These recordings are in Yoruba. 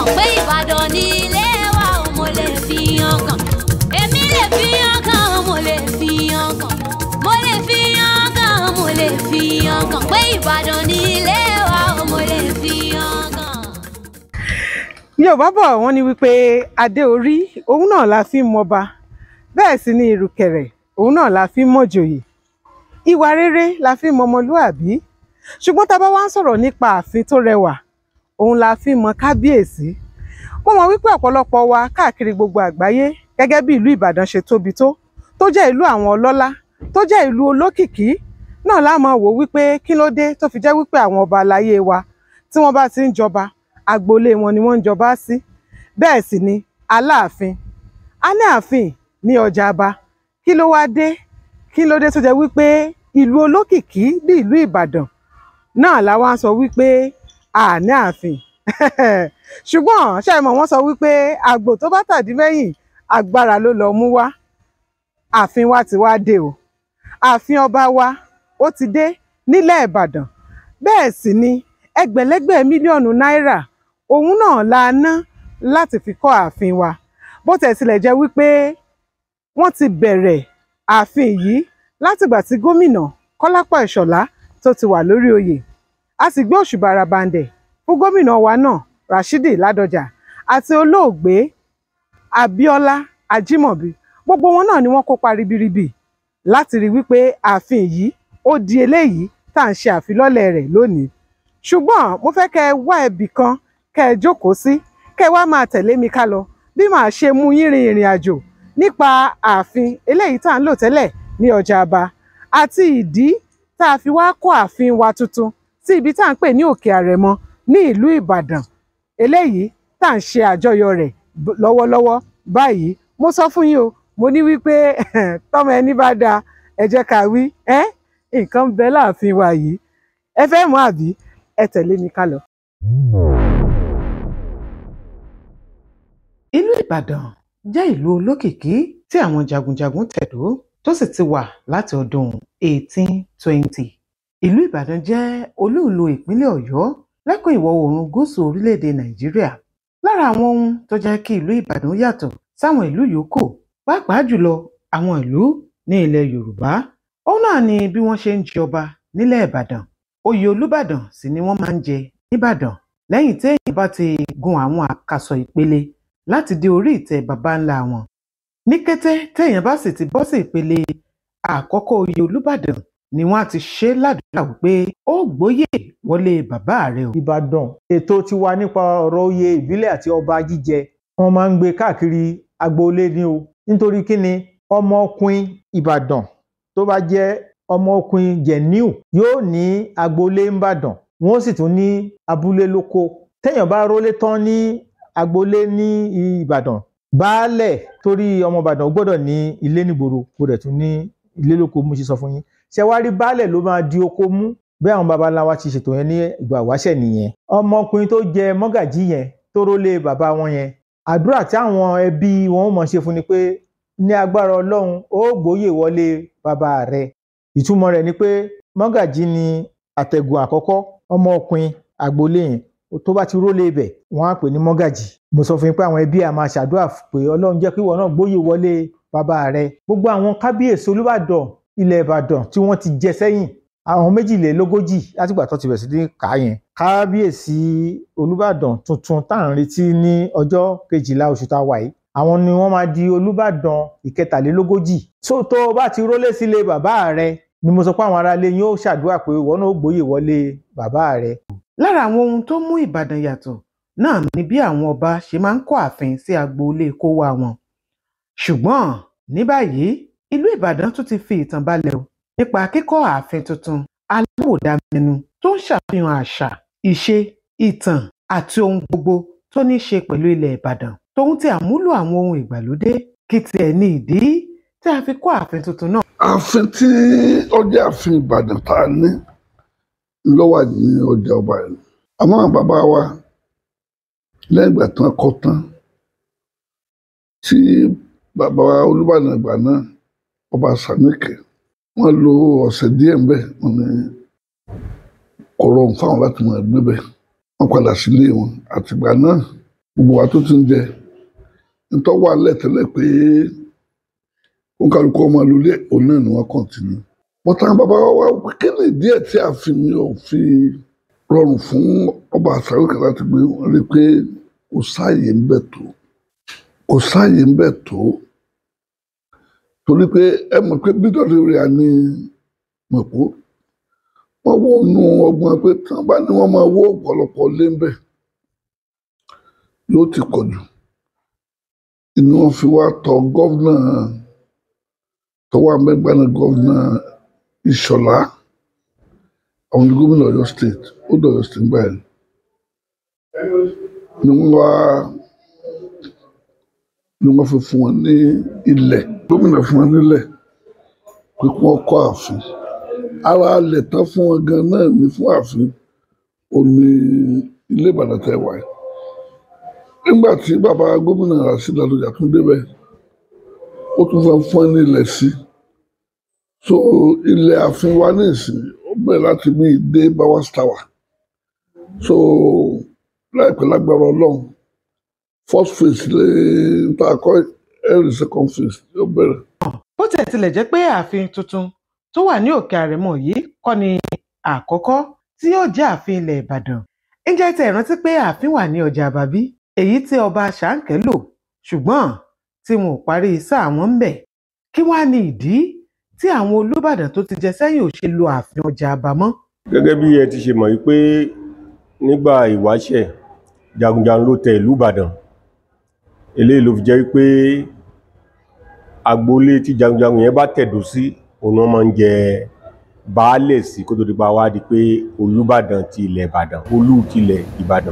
pé ìbàdàn ní ilé wa ò mo lè fi yan kàn èmi lè fi yan kàn mo lè fi yan kàn mo lè fi yan kàn mo lè fi yan kàn pé ìbàdàn ní ilé wa ò mo lè fi yan kàn. yorùbá bọ̀ wọ́n ní wípé adé orí òun náà la fi ń mọba bẹ́ẹ̀ sì ni ìrùkẹ̀rẹ̀ òun náà la fi ń mọ̀jòyè ìwà rere la fi ń mọmọlúàbí ṣùgbọ́n tá a bá wá ń sọ̀rọ̀ nípa ààfin tó rẹwà òun la fi ń mọ kábíyèsí mo mọ̀ wípé ọ̀pọ̀lọpọ̀ wa káàkiri gbogbo àgbáyé gẹ́gẹ́ bí ìlú ìbàdàn ṣe tóbi tó tó jẹ́ ìlú àwọn ọlọ́lá tó jẹ́ ìlú olókìkí náà la máa wò wípé kí ló dé tó fi jẹ́ wípé àwọn ọba aláyé wa tí wọ́n bá ti ń jọba agboolé wọn ni wọ́n ń jọba sí bẹ́ẹ̀ sì ni aláàfin a ní ààfin ní ọjà aba kí ló wá dé kí ló dé tó jẹ́ wípé ìlú olókìkí bí ìlú ìbàdàn náà la wá ń sọ wípé a ní ààfin ṣùgbọ́n ṣàìmọ̀ wọ́n sọ wípé àgbò tó bá tàdí mẹ́yìn agbára ló lọ mú wá ààfin wa ti wá dé o ààfin ọba wa ó ti dé nílẹ̀ ìbàdàn bẹ́ẹ̀ sì ni ẹgbẹ̀lẹ́gbẹ̀ mílíọ̀nù náírà òun náà la ná láti fi kọ́ ààfin wa bó tẹ̀ tilẹ̀ jẹ́ wípé wọ́n ti bẹ̀rẹ̀ ààfin yìí látìgbà tí gómìnà kọ́lápọ̀ ìṣọ̀lá tó ti wà lórí oyè a sì gbé òṣùbà arabandẹ̀ fún gómìnà wa náà rashidi ládọjà àti olóògbé abíọ́lá ajímọ̀bí gbogbo wọn náà ni wọ́n kópa ribiribi láti rí wípé ààfin yìí ó di eléyìí tá à ń ṣe àfilọ́lẹ̀ rẹ̀ lónìí ṣùgbọ́n mo fẹ́ kẹ́ ẹ wá ẹbì kan kẹ́ ẹ jókòó sí kẹ́ ẹ wá máa tẹ̀lé mi ká lọ bí màá ṣe mú yín rin ìrìn àjò nípa ààfin eléyìí tá à ń lò tẹ́lẹ̀ ní ọjà aba àti ìdí tá a fi wá kọ́ ààfin wa tuntun sí ibi tá à ń pè ní òkè àrẹ̀mọ ní ìlú ìbàdàn eléyìí tá à ń ṣe àjọyọ̀ rẹ̀ lọ́wọ́lọ́wọ́ báyìí mo sọ fún yín o mo ní wípé tọ́mọ ẹni bá dáa ẹ jẹ́ ká wí ẹ́ nǹkan ń bẹ láàfin wa yìí ẹ fẹ́ mọ̀ àbí ẹ tẹ̀lé mi ká lọ. ìlú ìbàdàn jẹ́ ìlú olókìkí tí àwọn jagunjagun tẹ̀dó tó sì ti wà láti ọdún 1820. ìlú ìbàdàn jẹ́ olú-ìlú ìpínlẹ̀ ọ̀yọ́ lẹ́kùn ìwọ̀ oòrùn gúúsù orílẹ̀-èdè nàìjíríà lára àwọn ohun tó jẹ́ kí ìlú ìbàdàn yàtọ̀ sáwọn ìlú yòókù pàápàá jùlọ àwọn ìlú ní ilẹ̀ yorùbá òun náà ni bí wọ́n ṣe ń jọba nílẹ̀ ìbàdàn oyè olúbàdàn sì ni wọ́n máa ń jẹ níbàdàn lẹ́yìn téèyàn bá ti gun àwọn àkàsọ̀ ìpele láti dé orí ìtẹ́ baba ńlá wọn ní kété téèyàn bá sì ti bọ́ sí ìpele àkọ́kọ́ oyè olúbàdàn ni wọ́n á ti ṣe ládùúrà wípé ó gbóyè wọlé bàbá rẹ o. ìbàdàn ètò tiwa nípa ọ̀rọ̀ oyè ìbílẹ̀ àti ọba jíjẹ wọ́n máa ń gbé káàkiri agboolé ni o nítorí kí ni ọmọkùnrin ìbàdàn tó bá jẹ́ ọmọkùnrin jẹ̀níù yóò ní agboolé ńbàdàn wọ́n sì tún ní abúlé lóko téèyàn bá rólé tán ní agboolé ní ìbàdàn baálẹ̀ torí ọmọ ìbàdàn ó gbọ́dọ̀ ní ilé nígboro kó dẹ̀ tún ní ilé lóko mo ṣe sọ fún yín ṣe wá rí baálẹ̀ ló máa di oko mú bí àwọn baba ńlá wa ti ṣètò yẹn ní ìgbà wáṣẹ̀ nìyẹn ọmọkùnrin tó jẹ mọ́gàjí yẹn tó rólé bàbá wọn yẹn àdúrà tí àwọn ẹbí wọn ó mọ̀ ṣe fún ni pé ní agbára ọlọ́run ó gbóyè wọlé bàbá rẹ̀ ìtumọ̀ rẹ̀ ni pé mọ́gàjí ni àtẹ̀gùn àkọ́kọ́ ọmọkùnrin àgbolé yẹn tó bá ti rólé ibẹ̀ wọ́n á pè ní mọ́gàjí mo sọ fún yín pé àwọn ẹbí à máa ṣàdúrà pé ọlọ́run jẹ́ kí ìwọ náà gbóyè wọlé bàbá rẹ̀ gbogbo àwọn kábíyèsí olúbàdàn ilẹ̀ ìbàdàn tí wọ́n ti jẹ sẹ́yìn àwọn méjìlélógójì látìgbà tó ti bẹ̀rẹ̀ sí ní kà á yẹn kábíyèsí olúbàdàn tuntun tá à ń retí ní ọjọ́ kejìlá oṣù tá a wà yìí àwọn ni wọ́n máa di olúbàdàn ìkẹtàlélógójì tó tó o bá ti rólé sílé bàbá rẹ ni mo sọ pé àwọn aráalé yín ó ṣàdúrà pé ìwọ náà ó gbóyè wọlé bàbá rẹ. lára àwọn ohun tó mú ìbàdàn yàtọ̀ náà ni bí àwọn ọba ṣe máa ń kọ́ ààfin sí agboolé kó wá wọn ṣùgbọ́n ní báyìí ìlú ìbàdàn tún ti fi ìtàn balẹ̀ o nípa kíkọ́ ààfin tuntun aláwòdámẹ́nu tó ń ṣàfihàn àṣà ìṣe ìtàn àti ohun gbogbo tó ní í ṣe pẹ̀lú ilẹ̀ ìbàdàn tóun ti àmúlò àwọn ohun ìgbàlódé kí tiẹ̀ ní ìdí tí a fi kọ́ ààfin tuntun náà. ààfin tí ọjà ààfin ìbàdàn tá a ní ló wà ní ọjà ọba yìí àmọ́ àwọn bàbá wa lẹ́yìn ìgbà tí wọ́n kọ́ tán tí bàbá wa olúbàdàn ìgbà náà ọba sàmìkì wọ́n lo ọ̀sẹ̀ díẹ̀ ń bẹ̀ wọ́n ní kò rọrùn fáwọn láti mọ̀ ẹgbẹ́ bẹ̀ wọ́n padà sílé wọn àtìgbà náà gbogbo wa tó ti ń jẹ nítorí wà lẹ́tẹ̀lẹ̀ pé òǹkàlùkù ọmọ lulẹ̀ òun náà ni wọ́n kọ̀ǹtínú. bọ́tà bàbá wa wá pé kí ni díẹ̀ tí a fi mi ò fi rọrùn fún ọba àṣàrò kan láti gbé wọn rí i pé kò sáàyè ń bẹ̀ tó kò sáàyè ń bẹ̀ tó torí pé ẹ mọ̀ pé bídọ̀dì rẹ̀ ní mọ̀pó wọ́n wọ inú ọgbọ́n pé tí wọ́n bá ní wọ́n máa wó ọ̀pọ̀lọpọ̀ lé ń bẹ̀ yóò ti pọ̀ jù inú wọn fi wá tọ gọ́vnà tó wà mẹ́gbàá ní gọ́vnà Ìṣọ̀lá àwọn ní gómìnà Ọ̀yọ́ state ó dọ̀yọ́ state gbà yẹn ni wọ́n wá ni wọ́n fi fún wọn ní ilẹ̀ gómìnà fún wọn nílẹ̀ pé kí wọ́n kọ́ ààfin ara alẹ̀ tán fún wọn gan náà ní fún ààfin ò ní ilé Ìbàdàn tẹ́ wáyé nígbà tí bàbá gómìnà Rasheed Ladoja tún débẹ̀ ó tún fẹ́ fún ẹ ní ilẹ̀ sí so ilẹ̀ ààfin wa ní ìsìn ó bẹ̀rẹ̀ láti bí dé Bowers Tower so láìpẹ́ lágbára Ọlọ́run first phase lè ta kọ́ ẹ̀rì second phase yóò bẹ̀rẹ̀. bó tiẹ̀ tilẹ̀ jẹ́ pé ààfin tuntun tó wà ní òkè àrẹ̀mọ yìí kọ́ ni àkọ́kọ́ tí yóò jẹ́ ààfin ilẹ̀ ìbàdàn ǹjẹ́ tẹ́ ẹ rántí pé ààfin wà ní ọjà àbábí èyí tí ọba ṣàǹkẹ́ lò ṣùgbọ́n tí wọn ò parí sáà wọn ń bẹ̀ kí wàá ní ìdí tí àwọn olùbàdàn tó ti jẹ sẹ́yìn ò ṣe lo ààfin ọjà àbámọ́ gẹ́gẹ́ bí ẹ ti ṣe mọ̀ wípé nígbà ìwáṣẹ̀ jagunjagun ló tẹ ìlú ìbàdàn eléyìí ló fi jẹ́ wípé agboolé tí jagunjagun yẹn bá tẹ̀dó sí òun náà máa ń jẹ baálẹ̀ sí kó tó di pa wá di pé olùbàdàn ti ilẹ̀ ìbàdàn olú ti ilẹ̀ ìbàdàn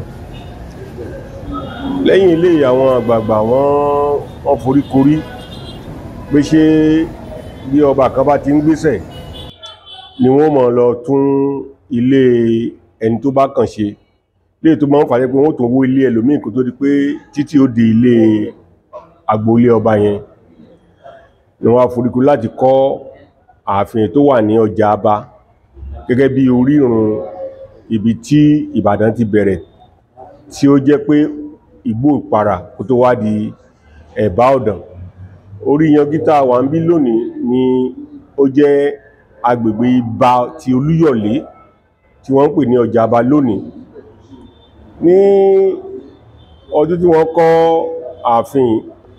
lẹ́yìn eléyìí àwọn àgbààgbà wọ́n wọ́n foríkorí pé ṣé bí ọba kan bá ti ń gbéṣẹ̀ ni wọ́n mọ̀ lọ tún ilé ẹni tó bá kàn ṣe lè tó máa ń fàyẹ pé wọ́n tún wó ilé ẹlòmíì kó tó di pé títí ó di ilé agboolé ọba yẹn ni wọ́n á foríkorí láti kọ́ ààfin tó wà ní ọjà aba gẹ́gẹ́ bí orírun ibi tí ìbàdàn ti bẹ̀rẹ̀ tí ó jẹ́ pé igbó ìpara kó tó wá di ẹ̀bá ọ̀dàn orí yangita wà ń bí lónìí ni ó jẹ́ agbègbè ibà ti olúyọ̀lé tí wọ́n ń pè ní ọjà aba lónìí ní ọdún tí wọ́n kọ́ ààfin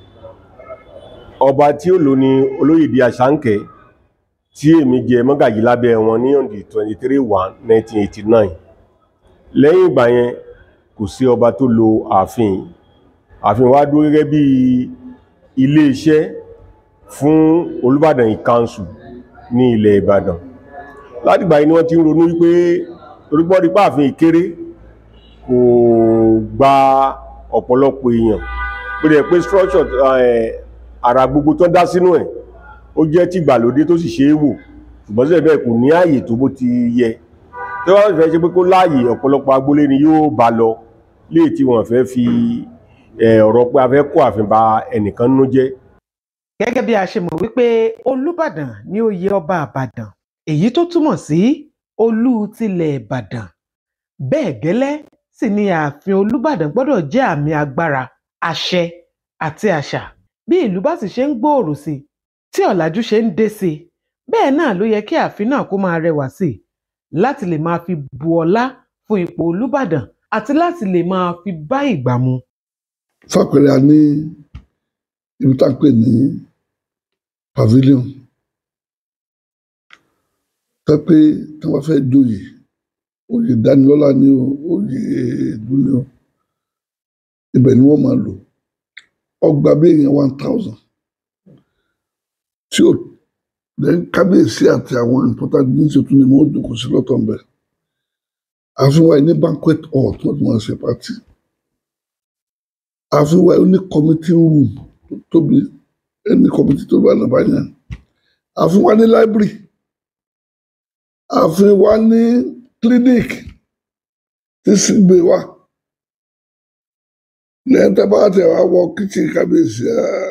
ọba tí ó lò ní olóyèdè àṣàǹkẹ́ tí èmi jẹ mọ́gàjì lábẹ́ wọn ní on the twenty three one nineteen eighty nine lẹ́yìn ìgbà yẹn kò sí ọba tó lo ààfin ààfin wa dúró gẹ́gẹ́ bí iléeṣẹ́ fún olùbàdàn ìkanṣù ní ilẹ̀ ìbàdàn látìgbà yìí ni wọ́n ti ń ronú wípé torípọ́rí pààfin ìkéré kò gba ọ̀pọ̀lọpọ̀ èèyàn pé rẹ̀ pé structure ara gbogbo tó dá sínú ẹ̀ ó jẹ́ tí ìgbàlódé tó sì ṣe é wò ṣùgbọ́n síbẹ̀ bẹ́ẹ̀ kò ní ààyè tó bó ti yẹ tí wọ́n fẹ́ ṣe pé kó láàyè ọ̀pọ̀lọpọ̀ agboolé ni yóò bá lọ léè tí wọ́n fẹ́ fi ọ̀rọ̀ pé a fẹ́ kó ààfin ba ẹnìkan nínú jẹ́ gẹ́gẹ́ bí a ṣe mọ̀ wípé olùbàdàn ní oyè ọba àbàdàn èyí tó túmọ̀ sí olú tilẹ̀ ìbàdàn bẹ́ẹ̀ gẹ́lẹ́ sì ni ààfin olùbàdàn gbọ́dọ̀ jẹ́ àmì agbára àṣẹ àti àṣà bí ìlú bá sì ṣe ń gbòòrò sí i tí ọ̀làjú ṣe ń dé sí i bẹ́ẹ̀ náà ló yẹ kí ààfin náà kó máa rẹwà sí i láti lè máa fi bu ọlá fún ipò olùbàdàn àti láti lè máa fi bá ìgbà mu. fàpẹẹrẹ a ní ibi tá a pè ní pavilion tẹ pé tí wọn fẹ́ joyè oyè ìdánilọ́lá ni o oyè ìlú ni o ibẹ̀ ni wọ́n máa lò ọgbà bí èèyàn one thousand tí o lẹ́yìn kábíyèsí àti àwọn important ministry tún ni wọ́n jókòó sí lọ́tọ̀ ń bẹ̀ àfihàn wa ní banquet hall tí wọ́n ti máa ṣe party àfihàn wa ní committee room tó tóbi ẹni committee tó bá nàbà yẹn àfihàn wa ní library àfihàn wa ní clinic tí sì gbé wa lẹ́yìn tí a bá tẹ̀ wá wọ kitchen kábíyèsí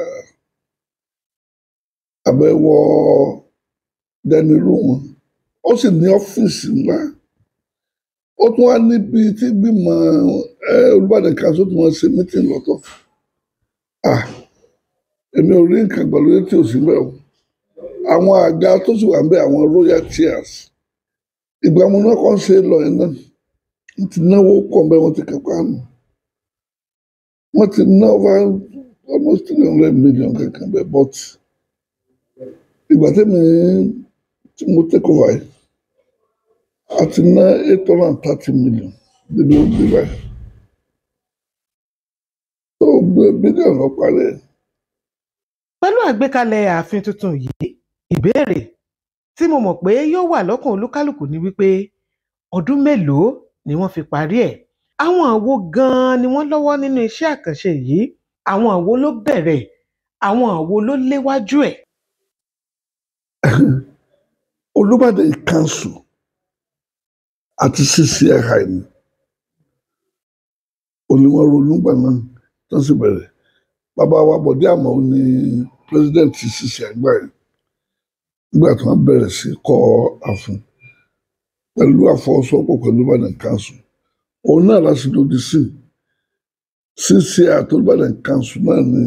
àbẹ̀wò dining room ó sì ní ọ́fíìsì ńlá ó tún wá níbi tí gbìmọ̀ ẹ Olúbàdàn council tó máa ṣe meeting lọ́tọ̀ ah èmi ò rí nǹkan gbàlódé tí ò sí bẹ́ẹ̀ o àwọn àga tó sì wà ń bẹ àwọn royal chairs ìgbà mo náà kàn ṣe lọ yẹn náà wọ́n ti náwó pọ̀ bẹ́ẹ̀ wọ́n ti kápá nù wọ́n ti ná over almost three hundred million kankan bẹ́ẹ̀ but ìgbà tẹ́mi tí mo take over yìí a ti ná eight hundred and thirty million níbi ó gbé báyìí tó gbé bílíọ̀nù lọ parí ẹ̀. pẹ̀lú àgbékalẹ̀ ààfin tuntun yìí ìbéèrè tí mo mọ̀ pé yóò wà lọ́kàn olúkálùkù ni wípé ọdún mélòó ni wọ́n fi parí ẹ̀ àwọn àwo gan-an ni wọ́n lọ́wọ́ nínú iṣẹ́ àkànṣe yìí àwọn àwo ló bẹ̀rẹ̀ àwọn àwo ló léwájú ẹ̀. Olúbàdàn council àti CCI ni òní wọn ronú gbà náà tó sì bẹ̀rẹ̀ bàbá wa Bọ̀dé Àmọ́ ní president CCI gbà yẹn nígbà tí wọ́n bẹ̀rẹ̀ sí kọ́ ààfin pẹ̀lú àfọwọ́sowọ́pọ̀ pẹ̀lú Olúbàdàn council òun náà láti lòdì sí CCI àti Olúbàdàn council náà ní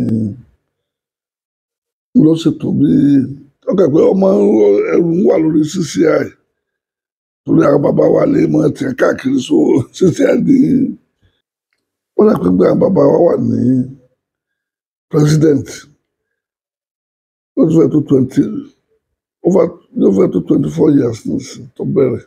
ló ṣètò bí ọkọ̀ pé ọmọ ẹrù ń wà lórí CCI torí àwọn bàbá wa lè mọ tiẹ̀ káàkiri so CCI ní wọ́n dà pé gbé àwọn bàbá wa wà ní president ó ti fẹ́ tó twenty over ó fẹ́ tó twenty four years nísìn tó bẹ̀rẹ̀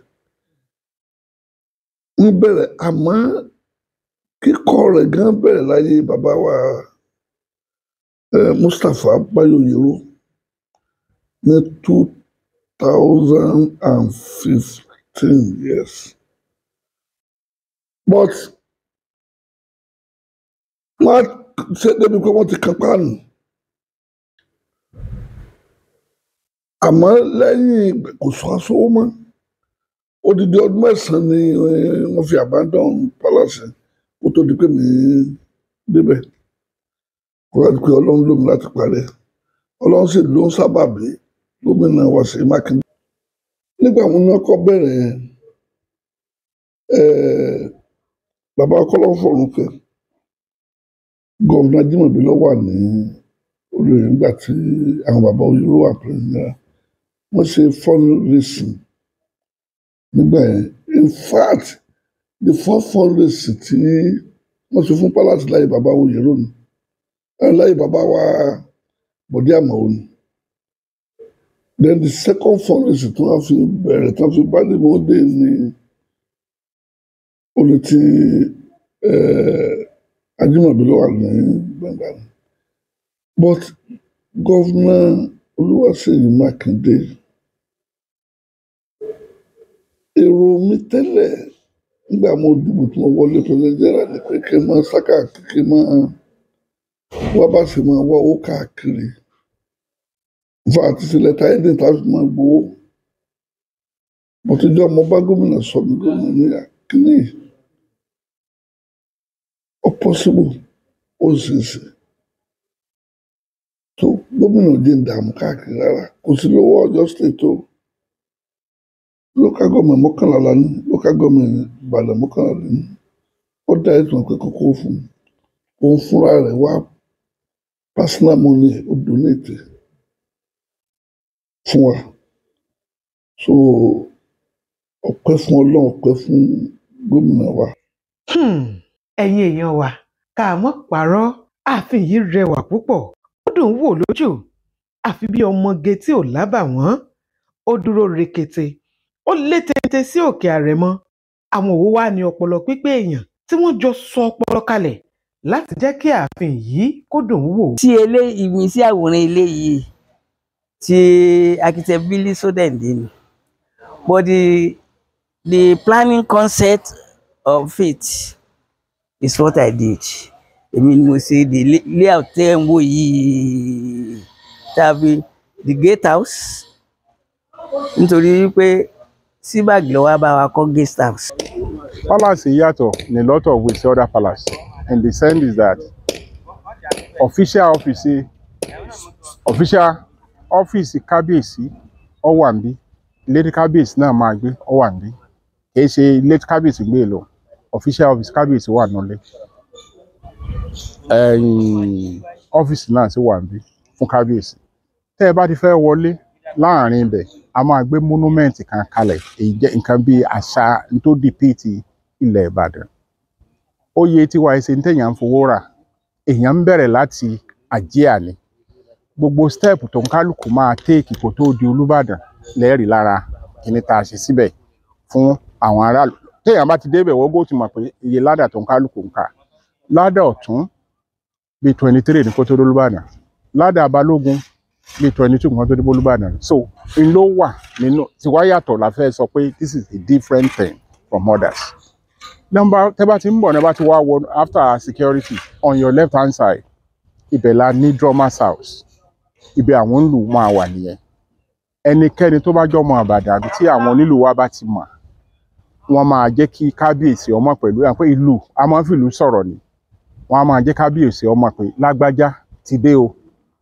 ń bẹ̀rẹ̀ àmọ́ kíkọ́ rẹ̀ gan bẹ̀rẹ̀ láyé bàbá wa eh, Mustapha Bayoyero ní two thousand and fifteen years but wọ́n ṣe débi pé wọ́n ti kan páànù àmọ́ lẹ́yìn kò sọ aṣọ́wó mọ́ odidi ọdún mẹ́sàn-án ni eh, wọ́n fi abandon palace kó tó di pé mi débẹ̀ kó láti pé ọlọ́run lómi láti parẹ́ ọlọ́run sì ló ń sábàbí gómìnà Wàsíù Mákindé nígbà wọn náà kọ́ bẹ̀rẹ̀ eh, bàbá kọ́lọ́fọ̀rún kẹ́ gọ́vùnà Ajímọ̀bí ló wà ní olóyè nígbà tí àwọn bàbá Oyèrò wà pẹ̀lú wọ́n ṣe fundraising nígbà yẹn in fact the first fundraising tí wọ́n ṣe fún palace láyé bàbá Oyèrò ni eh, láyé bàbá wa Bọ̀dé Àmọ́ ni then the second fundraising tí wọ́n fi bẹ̀rẹ̀ tí wọ́n fi bá ní mọ́dé ní olè tí eh, Ajímọ̀bí ló wà ní gbọ̀ngàn but gọ́vnà Olúwaṣèyí Mákindé èrò mi tẹ́lẹ̀ nígbà mo dìbò tí mo wọlé president general ni pé kí n máa sáká kí n máa wá bá sì máa wá owó káàkiri fún àti sílẹ̀ táyé ní ìta fi máa gbowó mo ti jẹ́ ọmọ bá gómìnà sọ mi gómìnà ní kíní ó possible ó sì ṣe tó gómìnà jẹ́ ìdààmú káàkiri rárá kò sí lówó Ọ̀yọ́ state tó local government mọ́kànlá la ní local government Ìbàdàn mọ́kànlá la ní ó dá ètò ìpè kókó fún un òun fúnra rẹ̀ wá personal money ó donate fún wa so ọpẹ́ fún Ọlọ́run ọpẹ́ fún gómìnà wa. Hmm, ẹ̀yin èèyàn wa ká mọ́ parọ́ ààfin yìí rẹwà púpọ̀ ó dùn ún wò lójú àfi bí ọmọge tí ò lábàwọ́n ó dúró rekete ó lé téńté sí òkè àrẹ̀mọ àwọn òwò wa ní ọpọlọ pípé èèyàn tí wọ́n jọ sọ ọpọlọ kalẹ̀ láti jẹ́ kí ààfin yìí kó dùn ún wò. tí eléyìí mi sí àwòrán eléyìí ti architect Billy Sodende ni but the the planning concept of it is what I did èmi ni mo ṣe the lay- layout tẹ́ ń wò yìí tàbí the gate house nítorí wípé síbàgì ló wá bá wa kọ́ guest house. Palace yàtọ̀ in a lot of ways to other palace and the sense is that official office official office kábíyèsí ó wà níbí ilé tí kábíyèsí náà máa gbé ó wà níbí kìí ṣe ilé tí kábíyèsí gbé lọ official office kábíyèsí wà nílé ẹ̀yìn ọ́fíìsì náà sì wà níbí fún kábíyèsí tẹ́ ẹ bá ti fẹ́ wọlé láàrin ibẹ̀ a máa gbé monument kan kalẹ̀ èyí jẹ́ nǹkan bíi àṣà tó dìpíìtì ilẹ̀ Ìbàdàn oyè tiwa ẹsẹ̀ ntẹ̀yàn ń fowó rà èèyàn ń bẹ̀rẹ̀ láti àjíà ni gbogbo step tó ń kálukú máa téèkì kó tó di Olúbàdàn lẹ́ẹ̀rí lára kíní tá a ṣe síbẹ̀ fún àwọn aráàlú téèyàn bá ti débẹ̀ wọ́n gbó ti mọ̀ pé iye ládà tó ń kálukú ń kà ládà ọ̀tún bíi twenty three ní kó tó dé Olúbàdàn ládà balógun bíi twenty two kan tó dé Olúbàdàn so n ló wà nínú tiwa yàtọ̀ la fẹ́ sọ pé this is a different thing from others nọ́mbà tẹ́ bá ti ń bọ̀ ní bá ti wá wọ after security on your left hand side ibẹ̀ la ní drummers house ibẹ̀ àwọn ń lù máa wà nìyẹn ẹnikẹ́ni tó bá jọmọ Ìbàdàn àbí tí àwọn onílù wa bá ti mọ̀ wọ́n máa jẹ́ kí kábíyèsí ọmọ pẹ̀lú ẹ̀ pé ìlú a máa ń fìlú sọ̀rọ̀ ni wọ́n á máa jẹ́ kábíyèsí ọmọ pé lágbájá ti dé o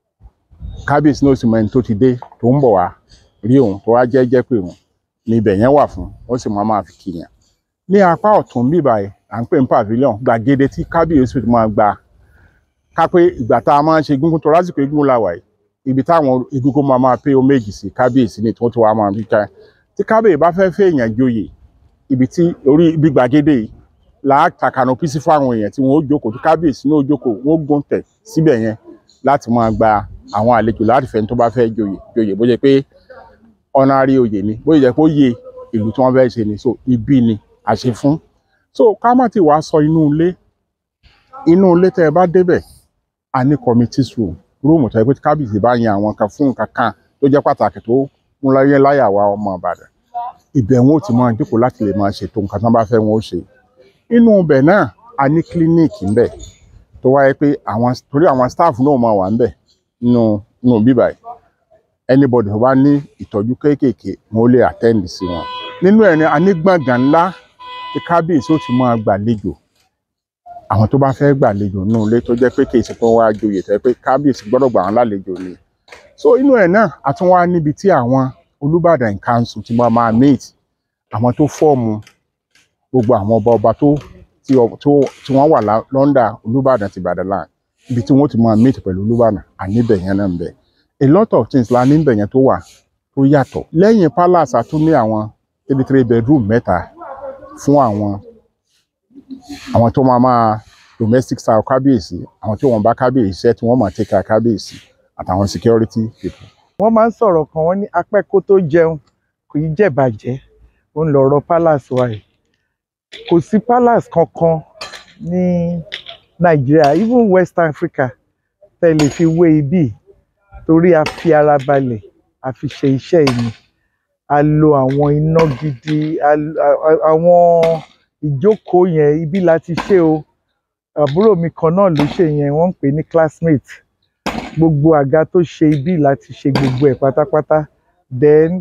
kábíyèsí náà sì mọ ẹni tó ti dé tó ń bọ̀ wá rí òun tó wá jẹ́ jẹ́ pé òun ni ibẹ̀ yẹn wà fún ó sì máa máa fi kìyàn ní apá ọ̀tún bíbá ẹ̀ à ń pè ní pavilion gbàgede tí kábíyèsí ti máa gba ká pé ìgbà tá a máa ń ṣe egungun tó lásìkò egungun la wà yìí ibi táwọn egungun máa máa pé méjì sí kábíyèsí ni tí wọ́n ti wá máa fi ká tí kábíyèsí bá fẹ́ fẹ́ èèyàn joyè ibi tí orí ibi gbàgede yìí là á ta kànópì sí fáwọn èèyàn tí wọ́n ó jókòó tí kábíyèsí náà ó jókòó wọ́n ó gùn tẹ̀ síbẹ̀ yẹn láti máa gba àwọn àlejò láti fẹ́ tó bá fẹ́ joyè joyè bó jẹ́ pé ọ̀nàrí oyè ni bó jẹ́ pé ó yẹ ìlú tí wọ́n fẹ́ ṣe ni so ibi ni àṣẹ fún so ká má ti wàá sọ inú ilé inú ilé tẹ́ ẹ bá débẹ̀ a ní committee room rúùmù tó yẹ pé kábíyèsí bá yan àwọn kan fún nǹkan kan tó jẹ́ pàtàkì tó ń láyé láyà wa ọmọ Ìbàdàn ibẹ̀ wọn ò ti máa jókòó láti lè máa ṣètò nǹkan tí wọ́n bá fẹ́ wọn ó ṣe inú ibẹ̀ náà a ní clinic ńbẹ̀ tó wáyé pé àwọn torí àwọn staff náà máa wà ńbẹ̀ nínú nínú bíbà yìí anybody tó bá ní ìtọ́jú kéékèèké wọn ó lè attend sí wọn nínú ẹ̀ ni a ní gbọ̀ngàn ńlá tí kábíyèsí ó ti máa gbàlejò àwọn tó bá fẹ́ gbàlejò nínú ilé tó jẹ́ pé kì í ṣe pé wọ́n á joyè tẹ́ pé kábíyèsí gbọ́dọ̀ gbà wọ́n lálejò ni so inú ẹ̀ náà a tún wá níbi tí àwọn Olúbàdàn council ti máa máa meet àwọn tó fọ́ọ̀mù gbogbo àwọn ọba ọba tó tí ọ- tó- tí wọ́n wà lá- lọ́ndà Olúbàdàn ti Ìbàdàn land ibi tí wọ́n ti máa meet pẹ̀lú Olúbàdàn àníbẹ̀ yẹn náà ń bẹ a lot of things la níbẹ̀ yẹn tó wà tó yàtọ̀ lẹ́yìn palace a tún ní àwọn three three bedroom mẹ́ta fún àwọn àwọn tó máa máa domestic style kábíyèsí àwọn tí wọ́n bá kábíyèsí ṣe tí wọ́n máa take care kábíyèsí àtàwọn security people. wọ́n máa ń sọ̀rọ̀ kan wọ́n ní apẹ́ kó tó jẹun kò í jẹ̀bàjẹ́ ó ń lọ̀rọ̀ palace wa yìí kò sí palace kankan ní nàìjíríà even west africa tẹ́ lè fi wé ibí torí a fi ara balẹ̀ a fi ṣe iṣẹ́ yìí ni a lo àwọn iná gidi a lo- a- a- àwọn ìjókòó yẹn ibi la ti ṣe o àbúrò mi kan náà ló ṣe yẹn wọ́n ń pè ní classmate gbogbo àga tó ṣe ibi láti ṣe gbogbo ẹ̀ pátápátá then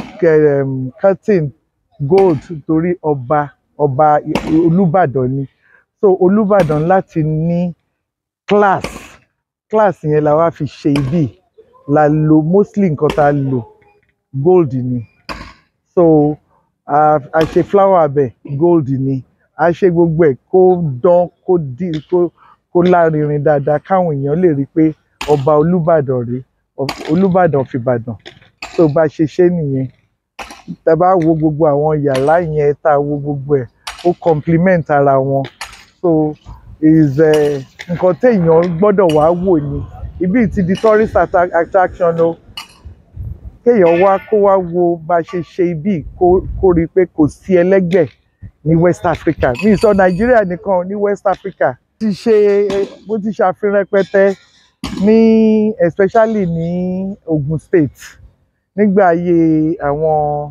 um, curtain gold torí ọba ọba I- Olúbàdàn ni so Olúbàdàn láti ní class class yẹn la wá fi ṣe ibi la lo mostly nǹkan tá a lò gold ni so a a ṣe flower abẹ gold ni a ṣe gbogbo ẹ̀ kó dán kó dí kó kó lárinrin dáadáa káwọn èèyàn lè rí i pé ọba olùbàdàn rèé of- olùbàdàn fìbàdàn tó bá ṣe ṣe nìyẹn tá a bá wo gbogbo àwọn yàrá yẹn tá a wo gbogbo ẹ̀ ó complement ara wọn so is eh, nǹkan téèyàn gbọ́dọ̀ wá wò ni ibi ti di tourist atta- attraction o kéèyàn wá kó wá wo bá a ṣe ṣe ibi kó kó rí i pé kò sí ẹlẹ́gbẹ́ ní West Africa mi ì sọ Nàìjíríà nìkan ní West Africa ti ṣe bó ti ṣàfihàn rẹpẹtẹ ní especially ní Ogun State nígbà ayé àwọn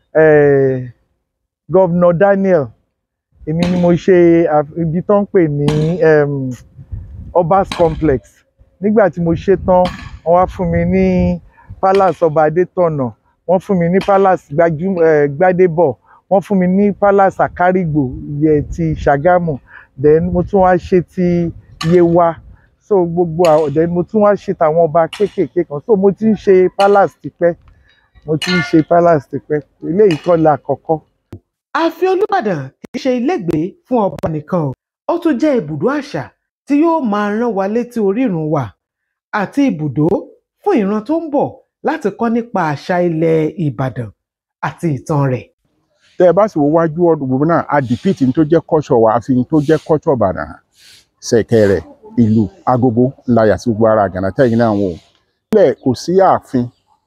eh, Governor Daniel èmi ni mo ṣe àf- ibi tó ń pè ní um, Obas Complex nígbà tí mo ṣe tán wọ́n wá fún mi ní Palace Ọba Adétọ̀nà wọ́n fún mi ní Palace Gbajú- eh, Gbádébọ̀ wọ́n fún mi ní Palace Àkárìgbò yẹ ti Ṣàgámù then mo tún wá ṣe ti Yewa so gbogbo àwọn then mo tún wá ṣe tàwọn ọba kéékèèké kan so mo ti ń ṣe Palace tipẹ́ mo ti ń ṣe Palace tipẹ́ eléyìí kọ́ la àkọ́kọ́ ààfin olùbàdàn kì í ṣe ilégbèé fún ọba nìkan o ó tún jẹ́ ibùdó àṣà tí yóò máa rán wa létí orírun wa àti ibùdó fún ìran tó ń bọ̀ láti kọ́ nípa àṣà ilẹ̀ ìbàdàn àti ìtàn rẹ̀. tẹ́ ẹ bá sì wo wájú ọdún gbogbo náà a dìpìtì tó jẹ́ kọ́ṣọ̀ wa àfi tó jẹ́ kọ́ṣọ̀ ìbàdàn ṣẹ̀kẹ̀rẹ̀ ìlú agogo láyà sí gbogbo ara àgànà tẹ́yìn náà wò nílẹ̀ kò sí ààfin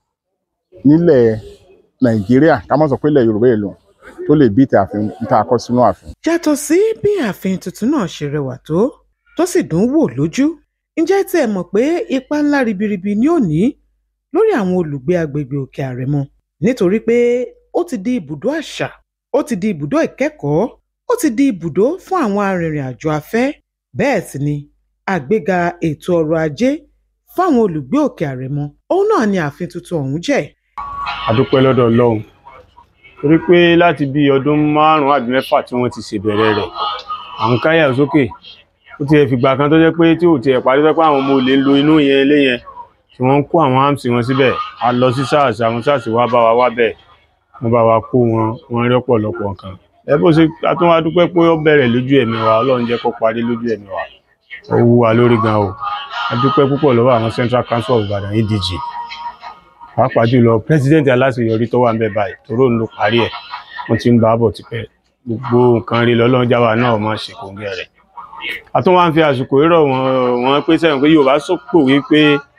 nílẹ̀ nàìjíríà ká má sọ pé ilẹ̀ yorùbá èlò tó lè bí ti ààfin tá a kọ́ sínú ààfin. yàtọ̀ sí bí ààfin tuntun náà ṣe rẹwà tó tó sì dùn wò lójú ǹjẹ́ tí ẹ mọ̀ pé ipa ńlá ribiribi ni ó ní lórí àwọn olùgbé agbègbè òkè àrẹ̀mọ nítorí pé ó ti di ibùdó àṣà ó ti di ibùdó ìkẹ́kọ̀ọ́ ó ti di ibùdó fún àwọn arìnrìn-àjò afẹ́ bẹ́ẹ̀ sì ni àgbéga ètò ọrọ̀ ajé fáwọn olùgbé òkè àrẹ̀mọ òun náà ni ààfin tuntun ọ̀hún jẹ́ àdúpẹ́ lọ́dọ̀ ọlọ́run torí pé láti bí ọdún márùn-ún àbí mẹ́fà tí wọ́n ti ṣèbẹ̀rẹ̀ rẹ̀ à ń káyà sókè ó ti fìgbà kan tó jẹ́ pé tí ò tiẹ̀ parí pé àwọn ọmọ olè ń lo inú yẹn ilé yẹn tí wọ́n ń kó àwọn áàmsì wọn síbẹ̀ a lọ sí sars àwọn sars wá bá wa wá bẹ́ẹ̀ wọ́n bá wa kó wọn wọ́n rí ọ̀pọ̀lọpọ̀ nǹkan ẹ bó ṣe a tún wá dúpẹ́ pé ó bẹ̀rẹ̀ lójú ẹ̀mí wa ọlọ́run jẹ́ kó parí lójú ẹ̀mí wa ó wú wa lórí gan o a dúpẹ́ púpọ̀ lọ́wọ́ àwọn central council of Ibadan edg pàápàá jùlọ president aláṣeyọrí tó wà ń bẹ báyìí tóró ń lo parí ẹ̀ wọ́n ti ń bá bọ̀ tipẹ́ gbogbo nǹkan rí lọ́lọ́run jáwa náà máa ṣe kòǹgẹ́ rẹ̀ a tún wá ń fi àsìkò rírọ̀ wọn wọn pé sẹ́yìn pé Yorùbá sọ́pọ̀ wípé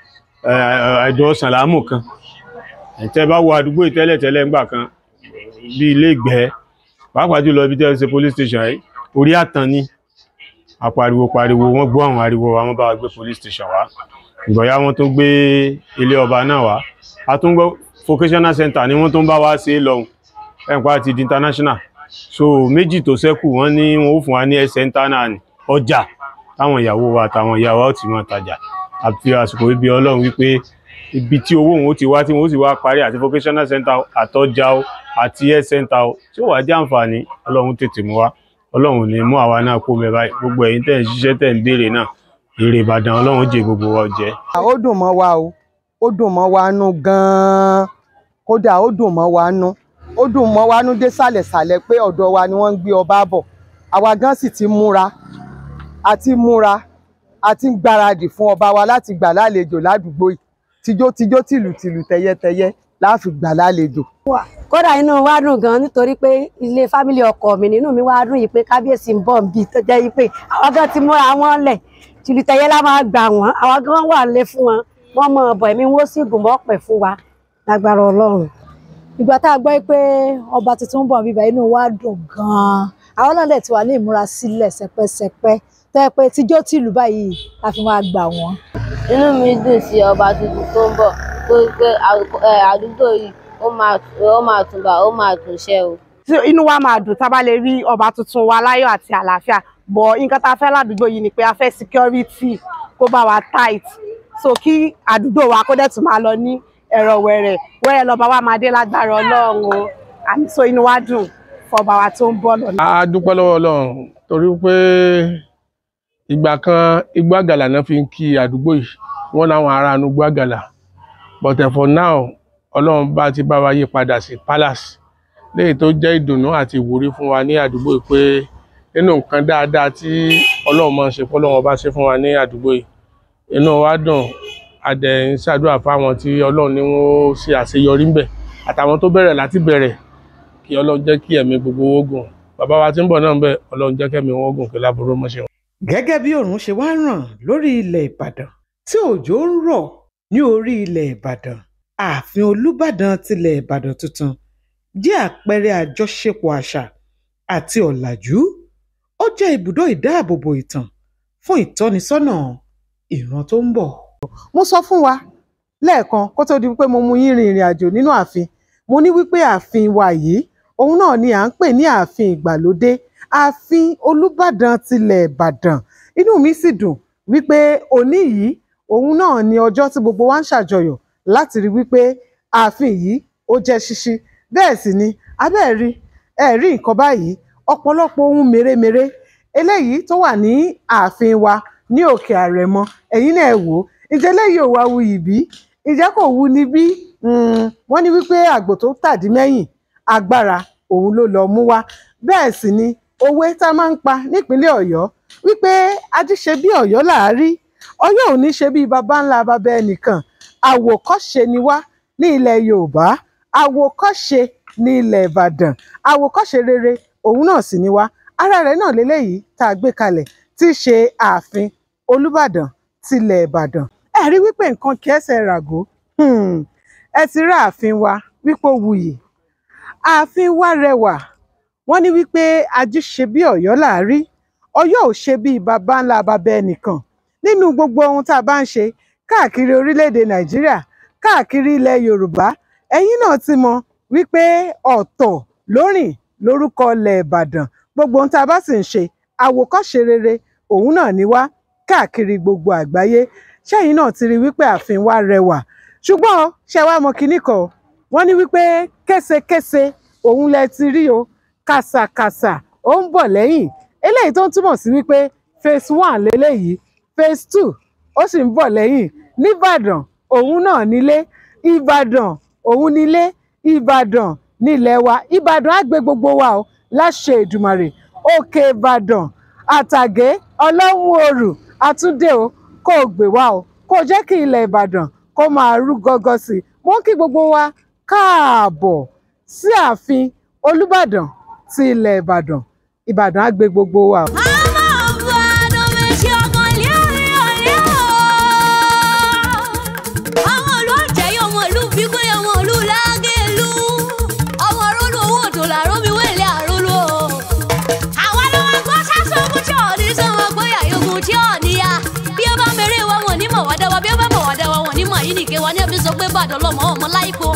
ẹ̀jọ̀ ọ̀sán làámù kan ẹ̀tẹ́ bá wo àdúgbò ìtẹ́lẹ̀tẹ́lẹ̀ ńgbà kan bí ilé ìgbẹ́ pàápàá jùlọ ibi tẹ́ ṣe police station yìí orí àtàn ni apariwo pariwo wọ́n gbọ́ àwọn ariwo wa wọ́n bá wa gbé police station wá ìgbọ̀yà wọn tún gbé ilé ọba náà wá a tún gbọ́ vocational center ni wọ́n tún bá wa ṣe é lọ́hùn ẹ̀ǹpa ti di international so méjì tó ṣẹ́kù wọ́n ní wọn ó fún wa ní ẹsẹ̀ internal ní ọjà táwọn ìyàwó wa àtàwọn ìyàwó ó ti máa tajà àfi àsìkò ibi ọlọ́run wípé ibi tí owó òun ó ti wá tí wọn ó sì wá parí àti vocational center àtọjà o àti health center o tí ó wàá jẹ́ àǹfààní ọlọ́run tètè mú wa ọlọ́run ní mú àwa náà kó mẹ́ báyìí gbogbo ẹ̀yin tẹ̀ ń ṣiṣẹ́ tẹ̀ ń béèrè náà èrè ìbàdàn ọlọ́run jẹ gbogbo wa jẹ. ó dùn mọ́ wa o ó dùn mọ́ wa nú gan-an kódà ó dùn mọ́ wa nú ó dùn mọ́ wa nú dé sàlẹ̀sàlẹ̀ pé ọ̀dọ̀ wa ni wọ́n ń gbé ọba bọ̀ àwa gan sì ti múra àti múra àti ń gbáradì fún ọba wa láti gbà lálejò ládùúgbò yìí tijótijó tìlùtìlù tẹyẹtẹyẹ láàfin gbà lálejò. kódà inú wa dùn gan nítorí pé ilé fámìlì ọkọ mi nínú mi wá dùn yìí pé kábíyèsí ń bọ̀ nbí tó jẹ́ yìí pé àwọn gan ti múra wọn lẹ̀ tìlùtẹ̀yẹ la máa gbà wọ́n àwọn gan wà lé fún wọn wọ́n mọ ọ̀bọ̀ ẹ̀mí wọ́n sì gùn mọ́ pẹ̀ fún wa lágbára ọlọ́run. ìgbà tá a gbọ́ pé ọba tuntun ń bọ̀ bíbá inú wa dùn gan-an àwọn náà dẹ̀ ti wà ní ìmúrasílẹ̀ sẹpẹ́sẹpẹ́ tó yẹ pé tíjó tìlú báyìí la fi máa gbà wọ́n. inú mi dùn sí ọba tuntun tó ń bọ̀ tó pé àdúgbò yìí ó máa túnbà ó máa túnṣe o. inú wa máa dùn tá a bá lè rí ọba tuntun wa láyọ̀ àti àlàáfíà bọ̀ nǹkan tá a fẹ́ ládùúgbò yìí ni pé a fẹ́ security kó bá wa tight so kí àdúgbò wa kó dẹ̀ tún máa lọ ní ẹ̀rọ wẹ̀rẹ̀ wẹ́rẹ́ lọ́ba wa máa dé lágbára ọlọ́run o àmì so inú wa dùn fọba wa tó ń bọ̀ lọ́nà. a dúpẹ́ lọ́wọ́ ọlọ́run torí pé ìgbà kan igbó àgàlà náà fi ń kí àdúgbò yìí wọ́n láwọn ará inú igbó àgàlà but for now ọlọ́run bá ti bá wa yí padà sí palace léyìí tó jẹ́ ìdùnnú àti ìwúrí fún wa ní àdúgbò yìí pé nínú nǹkan dáadáa tí ọlọ́run máa ń ṣe fọlọ́run ọba ṣe fún wa ní àdúgbò yìí inú wa dùn adẹ̀ ń ṣàdúrà fáwọn tí ọlọ́run ní wọ́n ṣe àṣeyọrí ńbẹ̀ àtàwọn tó bẹ̀rẹ̀ láti bẹ̀rẹ̀ kí ọlọ́run jẹ́ kí ẹ̀mí gbogbo owó gùn bàbá wa tí ń bọ̀ náà ńbẹ̀ ọlọ́run jẹ́ kẹ́mi wọn gùn kí láburú mọ́ ṣe wọn. gẹ́gẹ́ bí òòrùn ṣe wá ràn lórí ilẹ̀ ìbàdàn tí òjò ń rọ̀ ní orí ilẹ̀ ìbàdàn ààfin olúbàdàn tilẹ̀ ìbàdàn tuntun jẹ́ àpẹẹrẹ àjọṣepọ̀ àṣà àti ọ̀làjú ó jẹ́ ibùdó ìdáàbòbò ìtàn fún ìtọ́nisọ́nà ìran tó ń bọ̀. mo sọ fún wa lẹ́ẹ̀kan kó tó di pé mo mú yín rin ìrìn àjò nínú ààfin mo ní wípé ààfin wa yìí òun náà ni à ń pè ní ààfin ìgbàlódé ààfin olúbàdàn tilẹ̀ ìbàdàn inú mi sì dùn wípé òní yìí òun náà ni ọjọ́ tí gbogbo wa ń ṣàjọyọ̀ láti rí wípé ààfin yìí ó jẹ́ ṣíṣí bẹ́ẹ̀ sì ni abẹ́ẹ̀ rí ẹ̀ rí nǹkan báyìí ọ̀pọ̀lọpọ̀ ohun mèremère eléyìí tó wà ní ààfin wa ní òkè àrẹ̀mọ ẹ̀yin náà ẹ wò ó ǹjẹ́ eléyìí ò wá wuyì bí ǹjẹ́ kò wu ni bí wọ́n ní wípé àgbò tó tàdí mẹ́yìn agbára òun ló lọ mú wá bẹ́ẹ̀ sì ni òwe tá a máa ń pa nípínlẹ̀ ọ̀yọ́ wípé ajíṣe bí ọ̀yọ́ làárí ọ̀yọ́ ò ní ṣe bí baba ńlá baba ẹnìkan àwòkọ́ṣe ni wá ní ilẹ̀ yorùbá àwòkọ́ṣe ní ilẹ̀ ìbàdàn àwòkọ́ṣe rere òun náà sì ni wá ara rẹ̀ náà lélẹ́yìí tá a gbé kalẹ̀ tí í ṣe ààfin olùbàdàn tilẹ̀ ìbàdàn ẹ rí wípé nǹkan kẹsẹ̀ ràgó hmm, ẹ ti rí ààfin wa wípé ó wuyì ààfin wa rẹwà wọ́n ní wípé ají ṣe bí ọ̀yọ́ làárí ọ̀yọ́ ò ṣe bí baba ńlá baba ẹnìkan nínú gbogbo ohun tá a bá ń ṣe káàkiri orílẹ̀-èdè nàìjíríà káàkiri ilẹ̀ yorùbá ẹ̀yin náà ti mọ̀ wípé ọ̀tọ̀ lórìn lórúkọ ilẹ̀ ìbàdàn gbogbo ohun tá a bá sì ń ṣe àwòkọ́ṣe rere òun náà ni wá káàkiri gbogbo àgbáyé ṣẹ́yìn náà ti rí wípé ààfin wa rẹwà ṣùgbọ́n ṣe wá mọ̀ kinní kan o, wọ́n ní wípé késekése òun lẹ ti rí o kàsàkàsà ó ń bọ̀ lẹ́yìn eléyìí tó ń túmọ̀ sí wípé phase one lélẹ́yìí phase two ó sì ń bọ̀ lẹ́yìn nìbàdàn òun náà nílé ìbàdàn òun nílé ìbàdàn nílẹ̀ wa ìbàdàn á gbé gbogbo wa o láṣẹ ìdùmàrè òkè ìbàdàn àtàgé ọlọ́run òrù àtúndé o kó o gbé wa o kó o jẹ́ kí ilẹ̀ ìbàdàn kó máa rú gọ́gọ́ sí i mo ń kí gbogbo wa káàbọ̀ sí ààfin olùbàdàn ti ilẹ̀ ìbàdàn ìbàdàn á gbé gbogbo wa o. àwọn ìlú àjẹyọ ọmọ ìlú bíkú ọmọ ìlú lágẹ̀lú ọmọ rólú owó òdò làárọ̀ mi wẹ̀lẹ̀ àrólú o. àwọn ló wá gbọ́ sásọ ogun tí ò ní sọ wọn gbóyà yogun tí ò níyà bí ó bá mèrè wa wọn ní mọ̀ wá dáwà bí ó bá mọ̀ wá dáwà wọn ní mọ̀ yìí nìké wa ní ẹbí sọ pé bàdàn lọmọ ọmọ láìpẹ́